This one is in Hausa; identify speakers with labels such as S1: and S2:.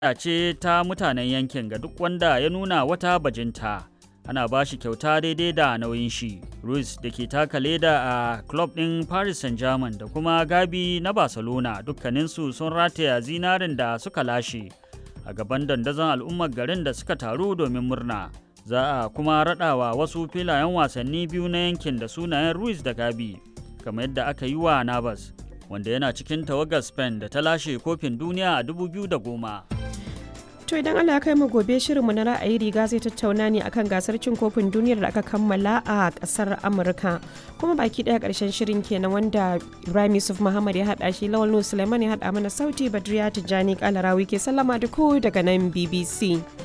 S1: ce ta mutanen yankin ga duk wanda ya nuna wata bajinta. Ana ba shi kyauta daidai da nauyin shi. Ruiz da ke taka leda a club ɗin Paris Saint-Germain da kuma Gabi na Barcelona dukkaninsu sun rataya zinarin da suka lashe a gaban dandazon al'ummar garin da suka taru domin murna. Za a kuma raɗawa wasu filayen wasanni biyu na yankin da sunayen Ruiz da Gabi, kamar yadda aka yi wa Navas, wanda yana cikin tawagar Spain da ta lashe kofin duniya a 2010.
S2: To idan Allah ya kai mu gobe shirinmu na ra'ayi riga zai tattauna ne akan gasar cin kofin duniyar da aka kammala a kasar Amurka. Kuma baki daya karshen shirin kenan wanda Ibrahim Yusuf Muhammad ya hada shi Lawal Suleiman ya hada mana sauti Badriya Tijjani Kalarawi ke sallama da ku daga nan BBC.